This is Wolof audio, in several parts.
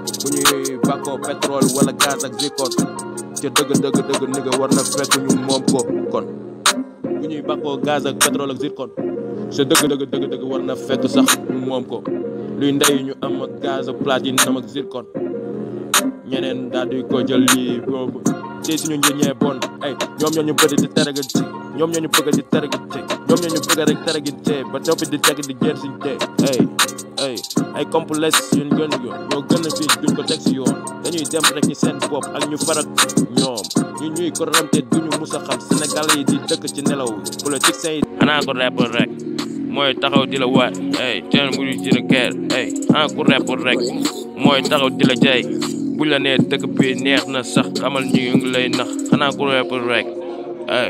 bu ñuy bàkkoo pétrole wala gaz ak zircon ca dëgg dëgg dëgg ni nga war na fekk ñu moom ko kon bu ñuy bàkkoo gaz ak pétrole ak zircon ca dëgg dëgg dëgg dëgg war na fekk sax ñu moom ko luy ndey ñu am ak gaz ak platinum ak zircon ñeneen daal di ko jël lii boobu ci suñu njëriñ ñee bon ay ñoom ñoo ñu bëgg di terega ci ñoom ñoo ñu bëgg di terega ci ñoom ñoo ñu bëgg rek teregi ci ba noppi di teg di jër si te ay ay ay complexe yuñ gën a ñoo gën a fii duñ ko teg si yoon dañuy dem rek ci seen bopp ak ñu farak ñoom ñu ñuy corrompé duñu mus a xam Sénégal yi di dëkk ci nelaw politiciens yi xanaa ko rapport rek mooy taxaw di la waat ay teen bu ñu jëna keer ay xanaa ko rapport rek mooy taxaw di la jay buñ la nee dëkk bi neex na sax xamal ñu ngi lay nax xanaa ko rapport rek ay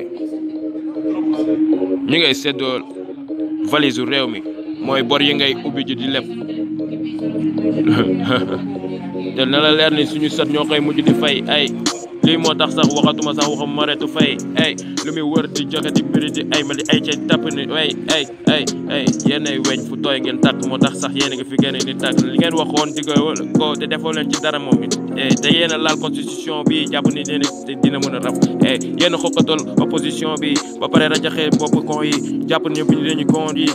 ñi ngay seddoo valise u réew mi mooy bor yi ngay ubbi ji di leb te na la leer ni suñu sat ñoo koy mujj di fay ay lii moo tax sax waxatuma sax waxam mareetu fay ay lu muy wër di joxe di mbiri di ay ma di ay cay tapp ni ay ay ay ay yéen ay weñ fu tooy ngeen tàkk moo tax sax yéen a ngi fi génne ni tàkk li ngeen waxoon digga ko te defoo leen ci dara moom it te yéen a laal constitution bi jàpp ni dina dina mën a rab e yéen a xokkatal opposition bi ba pare rajaxe bopp kon yi jàpp ni bi dañu kon yi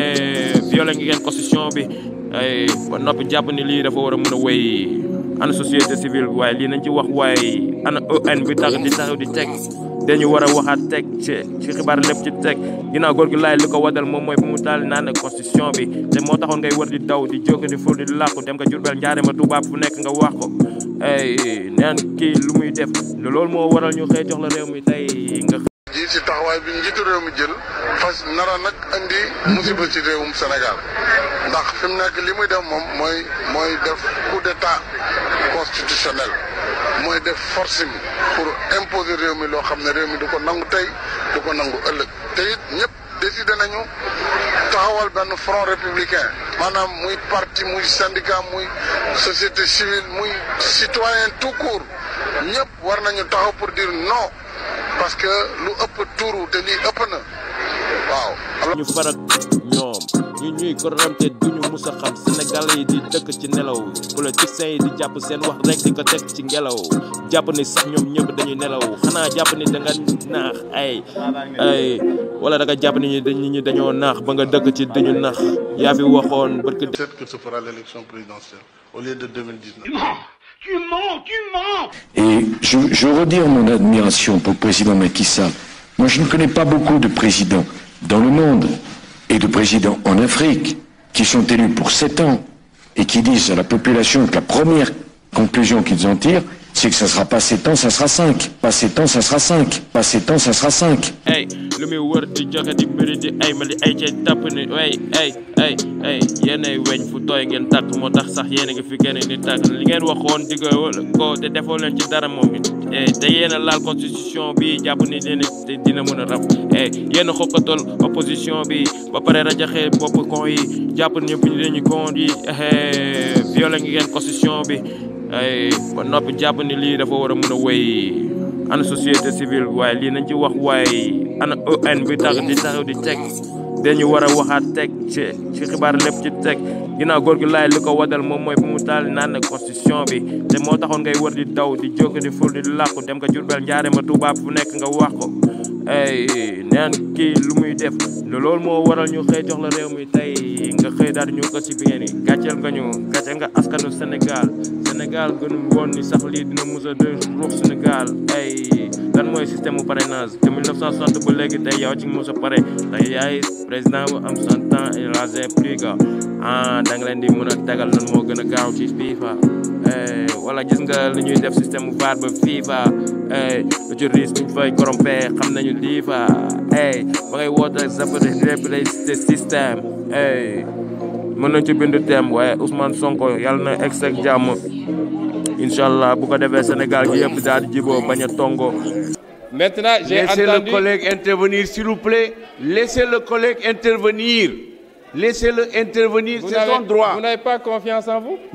violé ngi ngeen constitution bi ay ba noppi jàpp ni lii dafa war a mën a wéy ana société civile waaye lii nañ ci wax waaye ana EN bi tax di taxaw di teg dañu war a waxaat teg ci ci xibaar lépp ci teg ginnaaw góor gi laay li ko wadal moom mooy bu mu taal naan constitution bi te moo taxoon ngay war di daw di jóg di ful di làqu dem nga Jurbel njaare ma tubaab fu nekk nga wax ko ay neen kii lu muy def loolu moo waral ñu xëy jox la réew mi tey nga ji ci taxawaay bi njiitu réew mi jël fas nara nag indi musiba ci réewum Sénégal ndax fi mu nekk li muy def moom mooy mooy def coup d'état constitutionnel mooy def forcing pour imposer réew mi loo xam ne réew mi du ko nangu tey du ko nangu ëllëg te it ñëpp décidé nañu taxawal benn front républicain maanaam muy parti muy syndicat muy société civile muy citoyen tout court ñëpp war nañu taxaw pour dire non parce que lu ëpp tuuru te lii ëpp na waaw. ñu farak ñoom ñu ñuy corrompé duñu mus a xam Sénégal yi di dëkk ci nelaw politiciens yi di jàpp seen wax rek di ko teg ci ngelaw jàpp ni sax ñoom ñëpp dañuy nelaw xanaa jàpp ni da nga naax ay ay wala da nga jàpp ni nit ñi dañoo naax ba nga dëkk ci dañu naax yaa fi waxoon barke Peut-être que ce fera l'élection présidentielle au lieu de 2019. Tu mens, tu mens Et je, je veux redire mon admiration pour le président Macky Sall. Moi, je ne connais pas beaucoup de présidents dans le monde et de présidents en Afrique qui sont élus pour sept ans et qui disent à la population que la première conclusion qu'ils en tirent, c'est que ça sera pas sept ans, ça sera cinq. Pas sept ans, ça sera cinq. Pas sept ans, ça sera cinq. ay lu muy wër di joxe di mbiri di ay ma di ay cay tapp ni ay ay ay ay yéen ay weñ fu tooy ngeen tàkk moo tax sax yéen a ngi fi génne ni tàkk li ngeen waxoon digga ko te defoo leen ci dara moom it te yéen a laal constitution bi jàpp ni dina dina mën a rab e yéen a xokkatal opposition bi ba pare rajaxe bopp kon yi jàpp ni bi dañu kon yi violé ngi ngeen constitution bi ay ba noppi jàpp ni lii dafa war a mën a wéy ana société civile waaye lii nañ ci wax waaye ana EN bi tax di taxaw di teg dañu war a waxaat teg ci ci xibaar lépp ci teg ginnaaw góor gi laay li ko wadal moom mooy bu mu taal naan constitution bi te moo taxoon ngay war di daw di jóg di ful di làqu dem nga Jurbel njaare ma tubaab fu nekk nga wax ko ay neen kii lu muy def loolu moo waral ñu xëy jox la réew mi tey nga xëy daal di ñu ko si biir yi gàcceel nga ñu gàcceel nga askanu Sénégal Sénégal gënu woon ni sax lii dina mus a de ruux Sénégal ay lan mooy système mu parrainage te 1960 ba léegi tey yow ci mus a pare tey yaay président bu am 100 ans et rasé plus que ah da nga leen di mën a tegal nan moo gën a gaaw ci FIFA wala gis nga li ñuy def système mu VAR ba FIFA lu ci risque ñu fay corrompé xam nañu lii fa ba ngay woote zapare république système mën nañ ci bind thème waaye Ousmane Sonko yàlla na egg ak jàmm incha allah bu ko defee Sénégal gi yëpp daal di jiboo bañ a tongo Maintenant, j'ai Laissez entendu... le collègue intervenir, s'il vous plaît. Laissez le collègue intervenir. Laissez-le intervenir, Vous c'est son n'avez- droit. Vous n'avez pas confiance en vous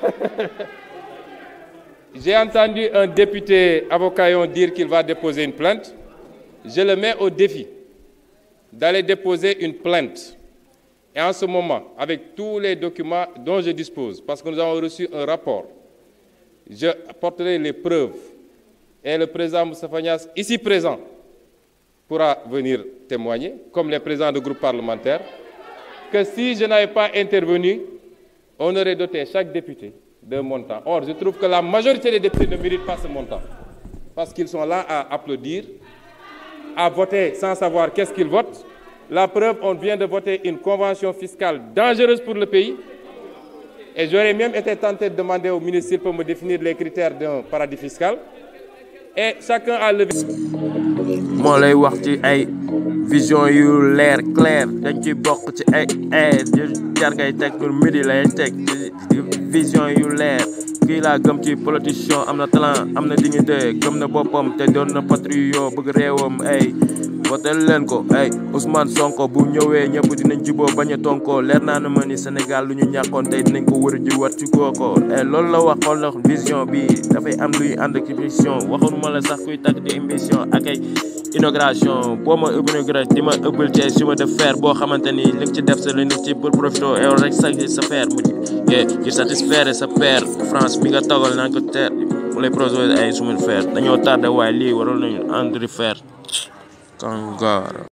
J'ai entendu un député avocaillon dire qu'il va déposer une plainte. Je le mets au défi d'aller déposer une plainte. Et en ce moment, avec tous les documents dont je dispose, parce que nous avons reçu un rapport je porterai les preuves et le président Moustapha Niass, ici présent, pourra venir témoigner, comme les présidents de groupes parlementaires, que si je n'avais pas intervenu, on aurait doté chaque député d'un montant. Or, je trouve que la majorité des députés ne méritent pas ce montant, parce qu'ils sont là à applaudir, à voter sans savoir qu'est-ce qu'ils votent. La preuve, on vient de voter une convention fiscale dangereuse pour le pays. Et j'aurais même été tenté de demander au ministre pour me définir les critères d'un paradis fiscal. Et chacun a levé. moo lay wax ci ay vision yu leer clair dañ ci bokk ci ay ay jar ngay teg pour midi lay teg vision yu leer kii laa gëm ci politicien am na talent am na dignité gëm na boppam te doon na patriote bëgg réewam ay votel leen ko ay Ousmane Sonko bu ñëwee ñëpp dinañ juboo bañ a tonkoo leer naa na ma ni Sénégal lu ñu ñàkkoon tey dinañ ko wër ji wat ci kooko loolu la wax xool na vision bi dafay am luy ànd ak vision waxuma la sax kuy tagg di émission ak ay inauguration boo ma inauguré di ma ëbbal ci chemin de fer boo xamante ni li nga ci def sa li nga ci pour profité yow rek sa sa fer mu ngir satisfaire sa père France bi nga tagal naan ko teer mu lay projet ay chemin de fer dañoo tardé waaye lii waroon nañu andri fer Kangara